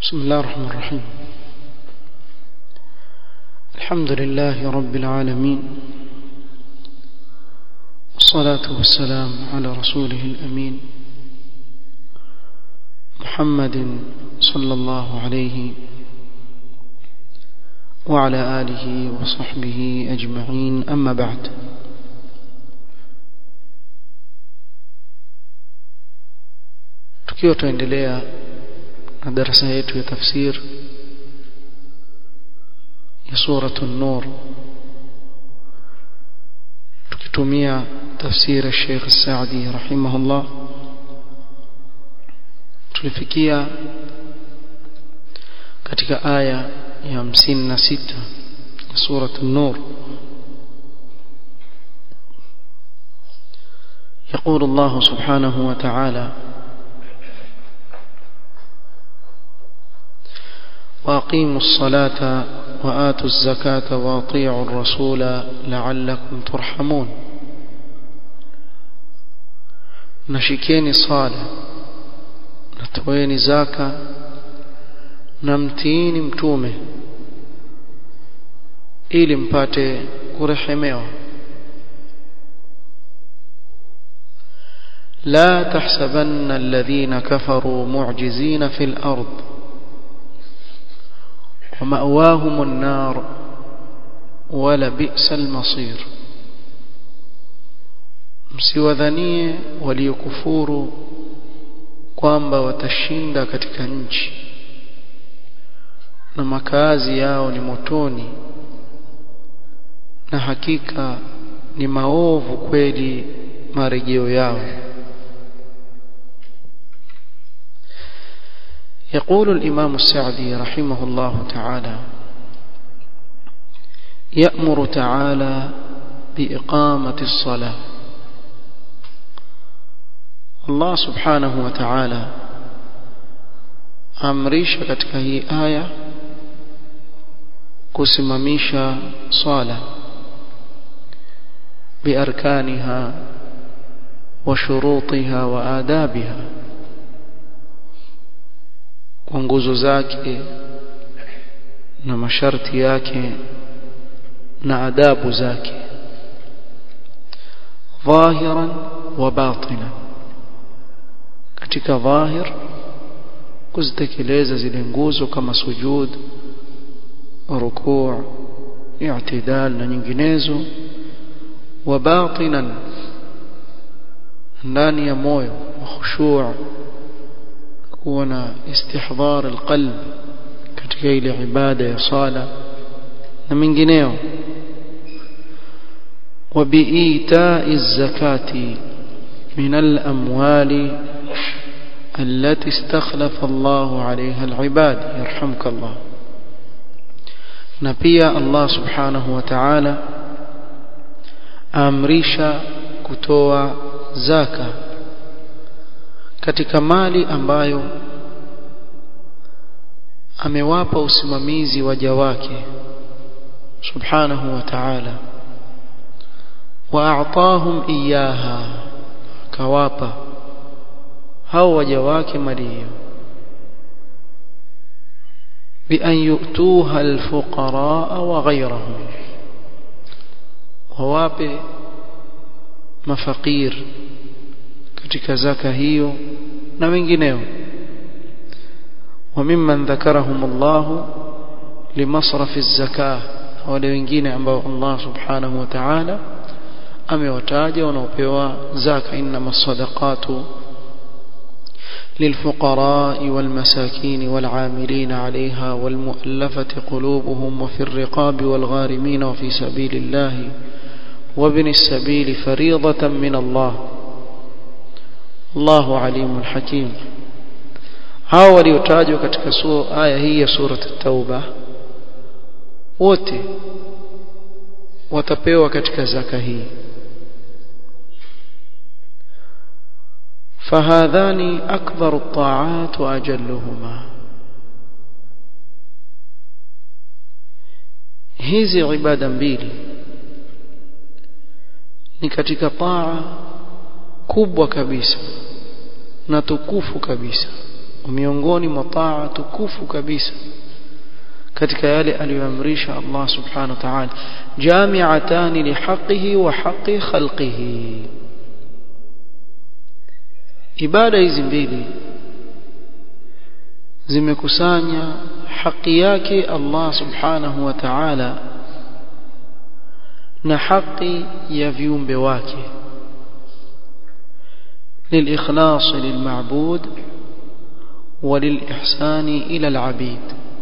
بسم الله الرحمن الرحيم الحمد لله رب العالمين والصلاة والسلام على رسوله الأمين محمد صلى الله عليه وعلى آله وصحبه أجمعين أما بعد tukiwa tuendelea na darasa yetu ya tafsir ya suratu an-nur tukitumia tafsir ya Sheikh Saadi rahimahullah tulifikia katika aya ya 56 ya suratu an-nur يقول الله سبحانه وتعالى واقيموا الصلاه واتوا الزكاه واطيعوا الرسول لعلكم ترحمون nashikeni sala natoeni zaka na mtiini mtume ili mpate kurehemewa لا تحسبن الذين كفروا معجزين في الأرض ومأواهم النار ولبئس المصير msiwadhanie waliokufuru kwamba watashinda katika nchi na makazi yao ni motoni na hakika ni maovu kweli marejeo yao يقول الإمام السعدي رحمه الله تعالى يأمر تعالى بإقامة الصلاة الله سبحانه وتعالى amrisha katika hii aya kusimamisha swala biarkaniha wa shurutiha wa adabiha kwa nguzo zake na masharti yake na adabu zake dhahiran wa batinan katika dhahir kuzitekeleza zile nguzo kama sujud rukuu i'tidal na nyinginezo wa batinan ndani ya moyo khushu' kuwa na istihdhar alqalb katika ile ibada ya sala na mengineo وبإيتاء الزكاة من الأموال التي استخلف الله عليها العباد يرحمك الله نبيا الله سبحانه وتعالى أمريشا كتوى زكاه katika mali ambayo amewapa usimamizi waja wake subhanahu wa ta'ala wa'atahum iyaha kawapa hao waja wake mali hiyo بأن يؤتوها الفقراء وغيرهم وواpe mafakir katika zaka hiyo na wengineo وممن ذكرهم الله لمصرف الزكاه wale wengine ambao Allah subhanahu wa ta'ala amewataja wanaopewa zaka inma sadaqatu للفقراء والمساكين والعاملين عليها والمؤلفة قلوبهم وفي الرقاب والغارمين وفي سبيل الله وابن السبيل فريضة من الله الله عليم حكيم hao waliotajwa katika aya hii ya surat at-tauba wote watapewa katika zaka hii فهذان أكبر الطاعات وأجلهما hizi ibada mbili ni katika taa kubwa kabisa na tukufu kabisa miongoni mwa taa tukufu kabisa katika yale aliyoamrisha Allah subhanahu wa ta'ala jami'atan li haqqihi wa haqqi khalqihi ibada hizi mbili zimekusanya haki yake Allah subhanahu wa ta'ala na haki ya viumbe wake للإخلاص للمعبود وللإحسان إلى العبيد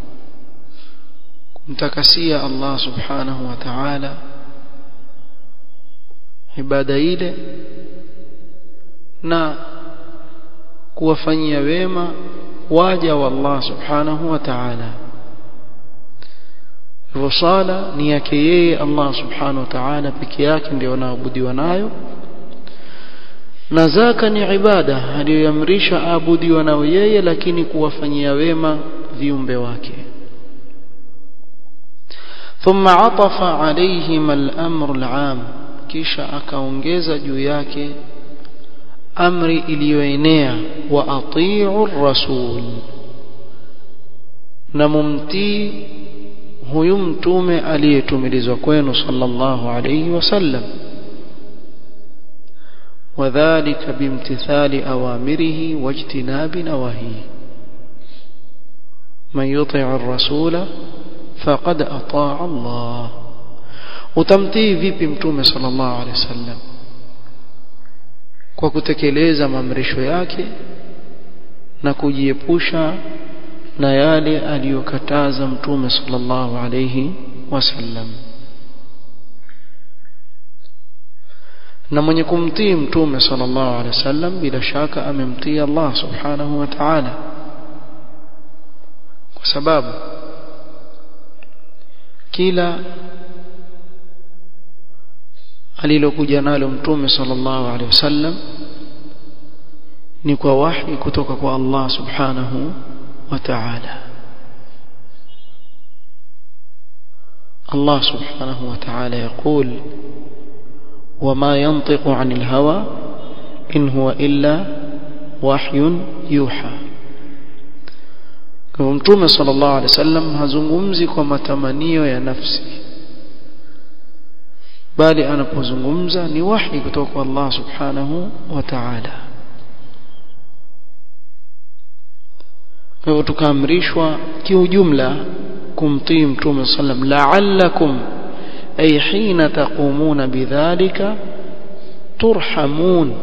kumtakasia Allah subhanahu wa ta'ala ibada ile na kuwafanyia wema waja wa Allah subhanahu wa ta'ala hivyo sala ni yake yeye Allah subhanahu wa ta'ala peke yake ndio anaabudiwa nayo na zaka ni ibada aliyoamrisha aabudiwa nayo yeye lakini kuwafanyia wema viumbe wake ثم عطف عليهما الأمر العام kisha akaongeza juu yake amri iliyoenea wa atii'u rasul na mumtii huyu mtume aliyetumilizwa kwenu sallallahu alayhi wasallam وذلك بامتثال أوامره واجتناب نواهيه من يطع الرسول فقد أطاع الله utamtii vipi mtume sallallahu alaihi wasallam kwa kutekeleza maamrisho yake na kujiepusha na yale aliyokataza mtume sallallahu alaihi wasallam na mwenye kumtii mtume sallallahu alaihi wasallam bila shaka amemtii Allah subhanahu wa ta'ala kwa sababu kila alilokuja nalo mtume sallallahu alaihi wasallam ni kwa wahi kutoka kwa Allah subhanahu wa ta'ala Allah subhanahu wa ta'ala يقول وما ينطق عن الهوى إن هو إلا وحي يوحى kwa mtume sallallahu alaihi wasallam hazungumzi kwa matamanio ya nafsi bali anapozungumza ni wahi kutoka kwa Allah subhanahu wa ta'ala kwa hivyo tukaamrishwa kiujumla kumtii mtume sallam la'allakum ay hina taqumuna bidhalika turhamun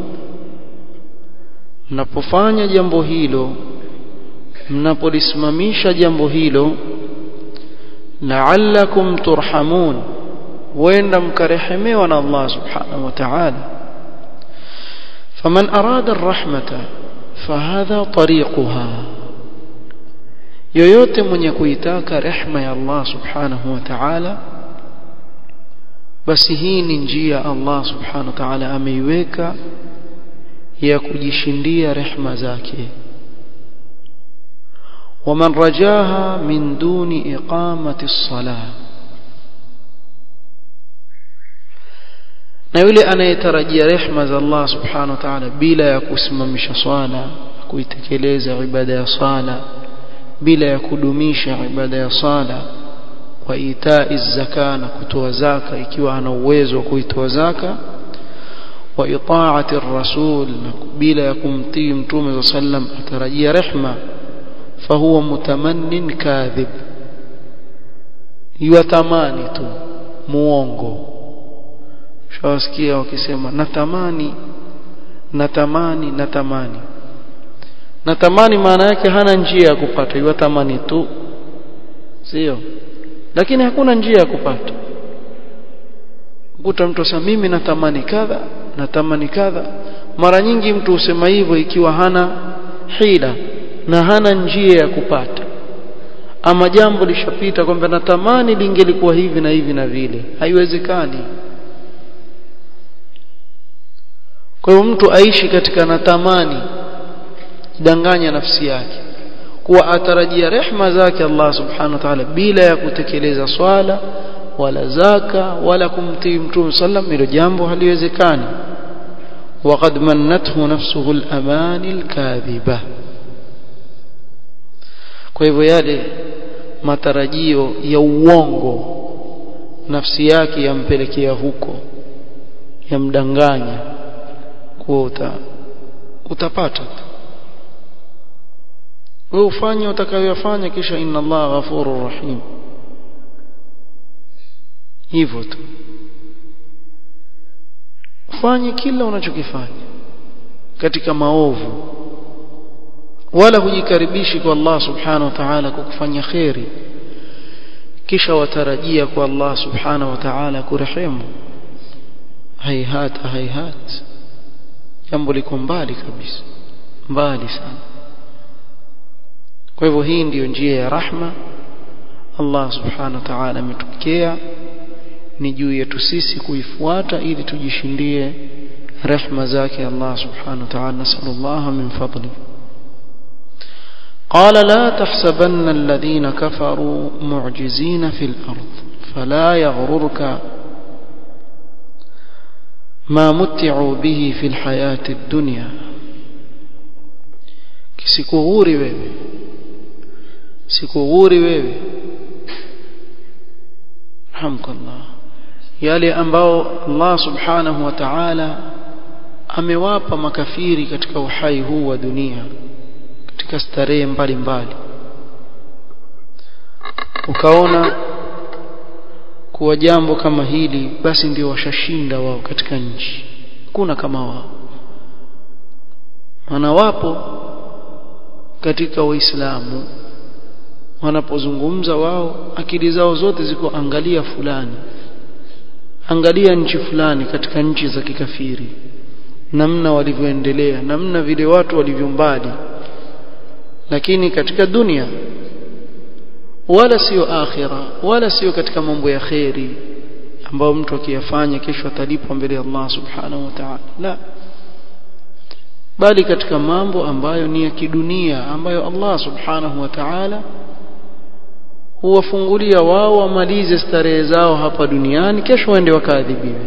mnapofanya jambo hilo mnapolisimamisha jambo hilo la'allakum turhamun wenda mkarehemewa na Allah subhanahu wa ta'ala faman arada arrahmata fahadha tariquha yoyote mwenye kuitaka rehma ya Allah subhanahu wa ta'ala basi hii ni njia Allah subhanahu wa ta'ala ameiweka ya kujishindia rehma zake ومن رجاها من دون إقامة الصلاة na yule anayetarajia rehma za Allah subhanahu wa ta'ala bila ya kusimamisha swala kuitekeleza ibada ya sala bila ya kudumisha ibada ya sala wa itai zaka na kutoa zaka ikiwa ana uwezo wa kuitoa zaka wa itaati rasul na bila ya kumtii mtume sallam atarajia rehma fahuwa mutamannin kadhib yuatamani tu muongo shawasikia wakisema natamani natamani natamani natamani maana yake hana njia ya kupata yuatamani tu sio lakini hakuna njia ya kupata kuta mtu asema mimi natamani kadha natamani kadha mara nyingi mtu husema hivyo ikiwa hana hila na hana njia ya kupata ama jambo lishapita kwamba natamani lingelikuwa hivi na hivi na vile haiwezekani kwa hiyo mtu aishi katika natamani danganya nafsi yake kuwa atarajia rehma zake Allah subhanahu wa ta'ala bila ya kutekeleza swala wala zaka wala kumtii mtume sallam hilo jambo haliwezekani وقد منته نفسه الأمان الكاذبة kwa hivyo yale matarajio ya uongo nafsi yake yampelekea huko yamdanganya kuwa uta, utapata tu wewe ufanye utakayoyafanya kisha inna Allah ghafurur rahim hivyo tu ufanye kila unachokifanya katika maovu wala hujikaribishi kwa Allah subhanahu wa ta'ala kwa kufanya khairi kisha watarajia kwa Allah subhanahu wa ta'ala kurehemu haihata haihat jambo liko mbali kabisa mbali sana kwa hivyo hii ndiyo njia ya rahma Allah subhanahu wa ta'ala ametokea ni juu yetu sisi kuifuata ili tujishindie rehma zake Allah subhanahu wa ta'ala nasallallahu min fadli قال لا تحسبن الذين كفروا معجزين في الأرض فلا يغررك ما متعوا به في الحياة الدنيا kisikughuri wewe sikughuri wewe hamdulillah yale ambao Allah subhanahu wa ta'ala amewapa makafiri katika uhai huu wa dunia katika starehe mbalimbali ukaona kuwa jambo kama hili basi ndio washashinda wao katika nchi kuna kama wao maana wapo katika waislamu wanapozungumza wao akili zao zote ziko angalia fulani angalia nchi fulani katika nchi za kikafiri namna walivyoendelea namna vile watu walivyo mbali lakini katika dunia wala sio akhira wala sio katika mambo ya kheri ambayo mtu akiyafanya kesho atalipwa mbele ya Allah subhanahu wa ta'ala la bali katika mambo ambayo ni ya kidunia ambayo Allah subhanahu wa ta'ala huwafungulia wao wamalize starehe zao hapa duniani kesho waende wakaadhibiwe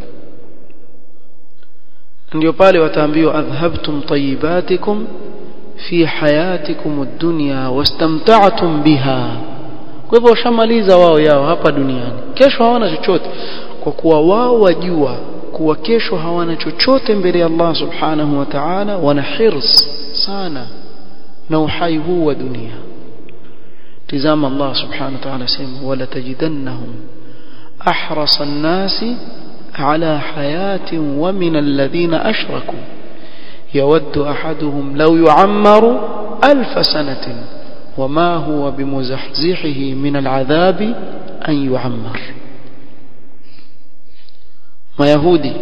ndio pale wataambiwa adhhabtum tayyibatikum fi hayatikum ad-dunya wastamta'tum biha kwa hivyo washamaliza wao yao hapa duniani kesho hawana chochote kwa kuwa wao wajua kuwa kesho hawana chochote mbele ya Allah subhanahu wa ta'ala wana hirs sana na uhai huu wa dunia tizama Allah subhanahu wa ta'ala sema wala tajidannahum ahrasa an-nasi ala hayatin wa min alladhina ashraku يود أحدهم لو يعمر ألف سنة وما هو بمزحزحه من العذاب أن يعمر ما يهودي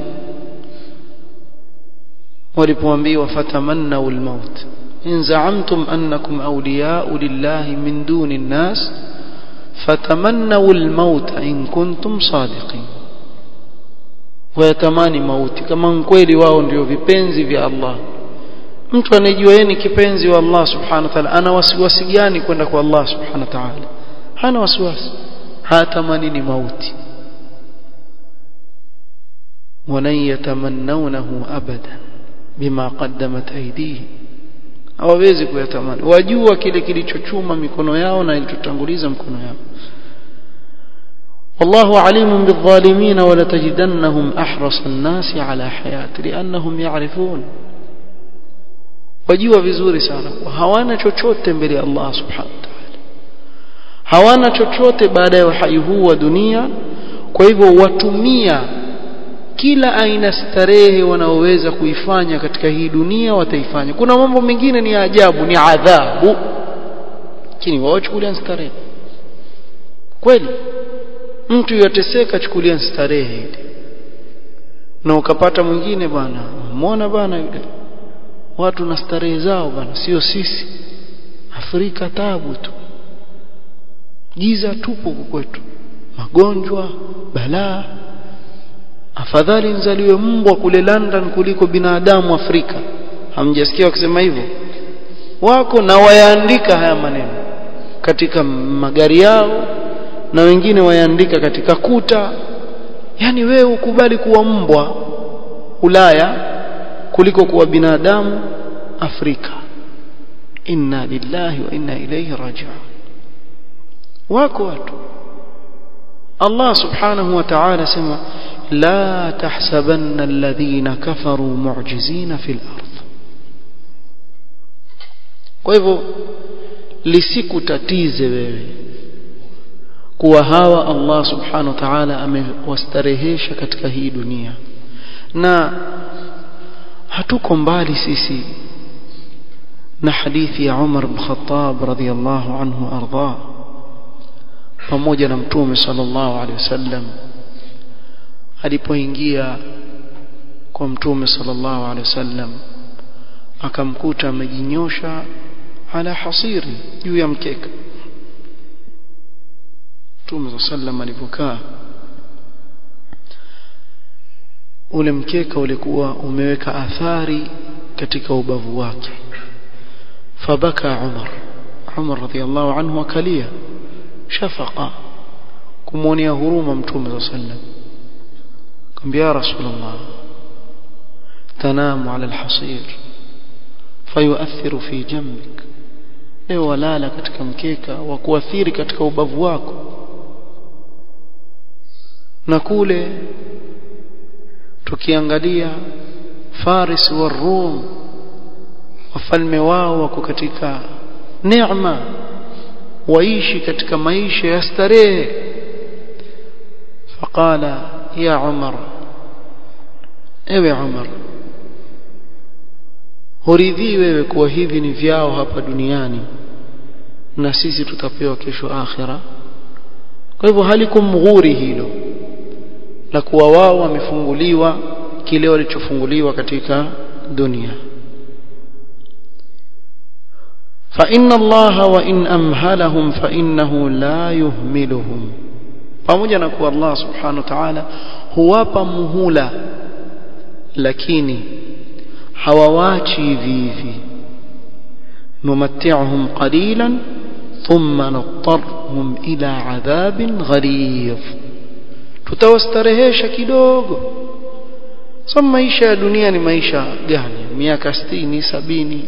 ولبوانبي وفتمنوا الموت إن زعمتم أنكم أولياء لله من دون الناس فتمنوا الموت إن كنتم صادقين wayatamani mauti kama kweli wao ndio vipenzi vya Allah mtu anejua yeye ni kipenzi wa Allah subhanahu wa ta'ala ana wasiwasi gani kwenda kwa Allah subhanahu wa ta'ala hana wasiwasi hatamani ni mauti walan yatamannawnahu abadan bima qaddamat aydihim hawawezi kuyatamani wajua kile kilichochuma mikono yao na ilichotanguliza mkono yao والله عليم بالظالمين ولتجدنهم أحرص الناس على حياة لأنهم يعرفون wajua vizuri sana hawana chochote mbele ya Allah subhanahu wa ta'ala hawana chochote baada ya uhai huu wa dunia kwa hivyo watumia kila aina starehe wanaoweza kuifanya katika hii dunia wataifanya kuna mambo mengine ni ajabu ni adhabu lakini wao chukulia starehe kweli mtu yateseka chukulia starehe ile na ukapata mwingine bana muona bana yule watu na starehe zao bana sio sisi Afrika tabu tu giza tupo kwetu magonjwa balaa afadhali nzaliwe mbwa kule London kuliko binadamu Afrika hamjasikia wakisema hivyo wako na wayaandika haya maneno katika magari yao na wengine wayaandika katika kuta yani wewe ukubali kuwa mbwa Ulaya kuliko kuwa binadamu Afrika inna lillahi wa inna ilayhi raji'un wako watu Allah subhanahu wa ta'ala sema la tahsabanna alladhina kafaru mu'jizina fil ardh kwa hivyo lisikutatize wewe kuwa hawa Allah subhanahu wa ta'ala amewastarehesha katika hii dunia na hatuko mbali sisi na hadithi ya Umar bin Khattab radhiyallahu anhu arda pamoja na mtume sallallahu alaihi wasallam alipoingia kwa mtume sallallahu alaihi wasallam akamkuta amejinyosha ala hasiri juu ya mkeka mtume sallam alipokaa ule mkeka ulikuwa umeweka athari katika ubavu wake fabaka Umar Umar radhiallahu anhu akalia shafaqa kumwonea huruma mtume sallam akamwambia ya rasulullah tanamu ala alhasir fayuathiru fi jambik leo walala katika mkeka wa kuathiri katika ubavu wako na kule tukiangalia Faris wa Rum wafalme wao wako katika neema waishi katika maisha ya starehe faqala ya Umar ewe Umar huridhii wewe kuwa hivi ni vyao hapa duniani na sisi tutapewa kesho akhira kwa hivyo halikumghuri hilo la kuwa wao wamefunguliwa kile walichofunguliwa katika dunia فإن الله وإن أمهلهم فإنه لا يهملهم pamoja na kuwa Allah subhanahu wa ta'ala huwapa muhula lakini hawawachi hivi hivi numatti'uhum qalilan thumma nattarhum ila adhabin ghalidh tutawastarehesha kidogo sasa maisha ya dunia ni maisha gani miaka 60 sabini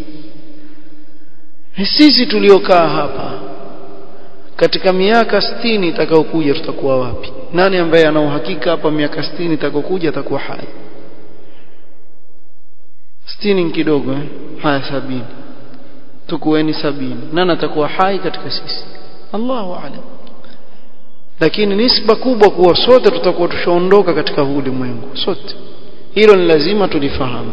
sisi tuliokaa hapa katika miaka 60 itakayokuja tutakuwa wapi nani ambaye ana uhakika hapa miaka 60 itakayokuja atakuwa hai 60 kidogo eh haya sabini tukueni sabini nani atakuwa hai katika sisi Allahu a'lam lakini nisba kubwa kuwa sote tutakuwa tushaondoka katika huu ulimwengu sote hilo ni lazima tulifahamu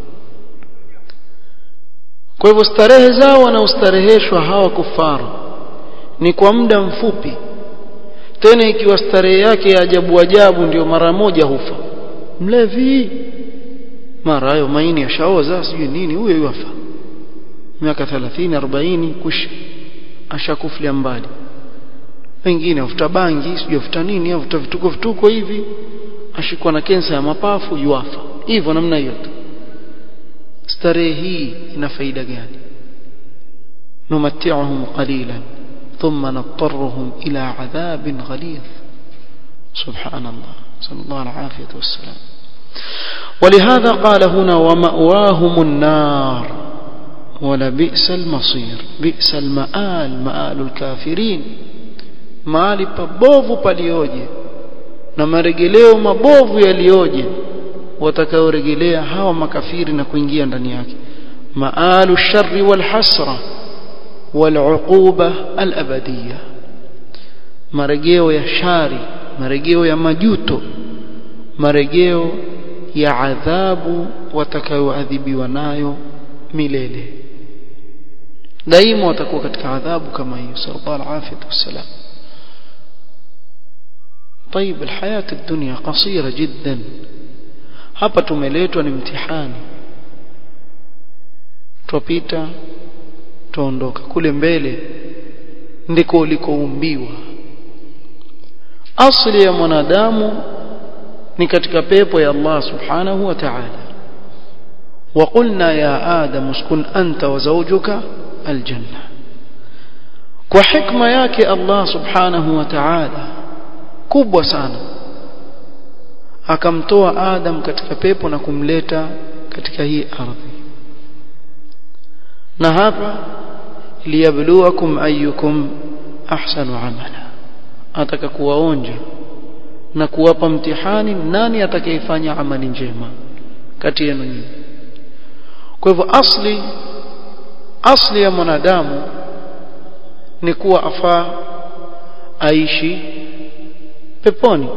kwa hivyo starehe zao wanaostareheshwa hawa kufaru ni kwa muda mfupi tena ikiwa starehe yake ya ajabu ajabu ndio mara moja hufa mlevi mara hayo maini yashaoza sijui nini huyo yuafa miaka 30 40 kush ashakuflia mbali wengine afuta bangi sijui afuta nini afuta vituko vituko hivi ashikwa na kensa ya mapafu yuafa hivyo namna hiyo tu starehe hii ina faida gani numatti'uhum qalilan thumma nattarruhum ila adhabin ghalidh subhanallah sallallahu alaihi wasallam ولهذا قال هنا ومأواهم النار ولبئس المصير بئس المآل مآل الكافرين mahali pabovu palioje na maregeleo mabovu yalioje watakaoregelea hawa makafiri na kuingia ndani yake maalu sharri wal hasra wal uquba al abadiyya marejeo ya shari marejeo ya majuto marejeo ya adhabu watakayoadhibiwa nayo milele daima watakuwa katika adhabu kama hiyo sallallahu alaihi wasallam طيب الحياة الدنيا قصيرة جدا hapa tumeletwa ni mtihani tupita tuondoka kule mbele ndiko ulikoumbiwa asili ya mwanadamu ni katika pepo ya Allah subhanahu wa ta'ala وقلنا يا آدم اسكن أنت وزوجك الجنة وحكمة yake Allah subhanahu wa ta'ala kubwa sana akamtoa Adam katika pepo na kumleta katika hii ardhi na hapa liyabluwakum ayyukum ahsanu amala ataka kuwaonja na kuwapa mtihani nani atakayefanya amali njema kati yenu nyinyi kwa hivyo asli asli ya mwanadamu ni kuwa afaa aishi peponi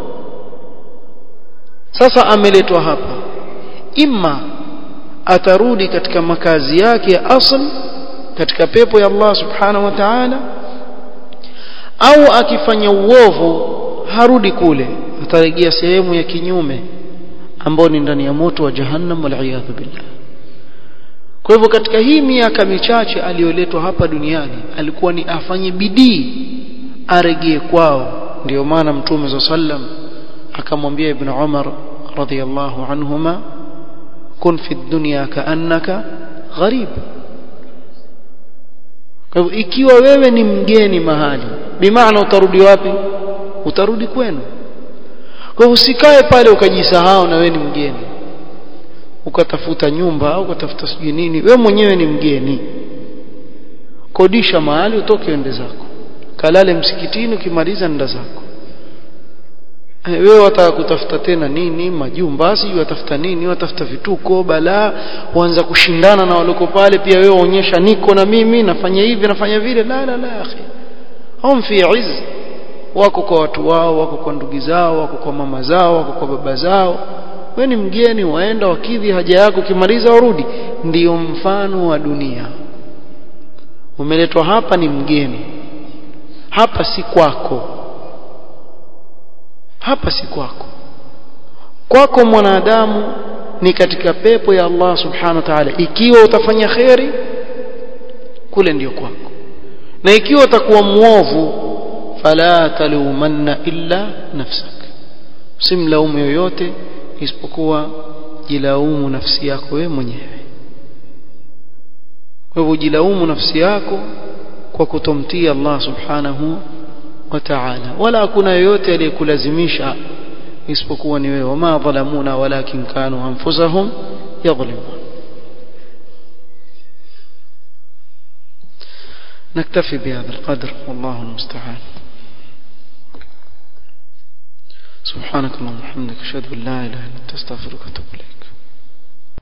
sasa ameletwa hapa imma atarudi katika makazi yake ya asl katika pepo ya Allah subhanahu wa ta'ala au akifanya uovu harudi kule atarejea sehemu ya kinyume ambao ni ndani ya moto wa jahannam wal billah kwa hivyo katika hii miaka michache aliyoletwa hapa duniani alikuwa ni afanye bidii aregee kwao ndio maana mtume za sallam akamwambia ibn Umar radhiyallahu anhuma kun fi dunya kaannaka gharib kwa hivyo ikiwa wewe ni mgeni mahali bimaana utarudi wapi utarudi kwenu kwa hivyo usikae pale ukajisahau na wewe ni mgeni ukatafuta nyumba au ukatafuta sijui nini wewe mwenyewe ni mgeni kodisha mahali utoke ende zako kalale msikitini ukimaliza nenda zako wewe wataka kutafuta tena nini majumba sijui watafuta nini watafuta vituko balaa uanza kushindana na waloko pale pia wewe onyesha niko na mimi nafanya hivi nafanya vile la la la akhi hum fi izz wako kwa watu wao wako kwa ndugu zao wako kwa mama zao wako kwa baba zao wewe ni mgeni waenda wakidhi haja yako ukimaliza urudi ndiyo mfano wa dunia umeletwa hapa ni mgeni hapa si kwako hapa si kwako kwako mwanadamu ni katika pepo ya Allah subhanahu wa ta'ala ikiwa utafanya kheri kule ndiyo kwako na ikiwa utakuwa muovu fala talumanna illa nafsak simlaumu yoyote isipokuwa jilaumu nafsi yako wewe mwenyewe kwa hivyo jilaumu nafsi yako kwa kutomtii Allah subhanahu wa ta'ala wala hakuna yoyote aliyekulazimisha isipokuwa ni wewe wama dhalamuna walakin kanu anfusahum yadhlimun نكتفي بهذا القدر والله المستعان سبحانك اللهم وبحمدك اشهد ان لا اله الا انت استغفرك واتوب اليك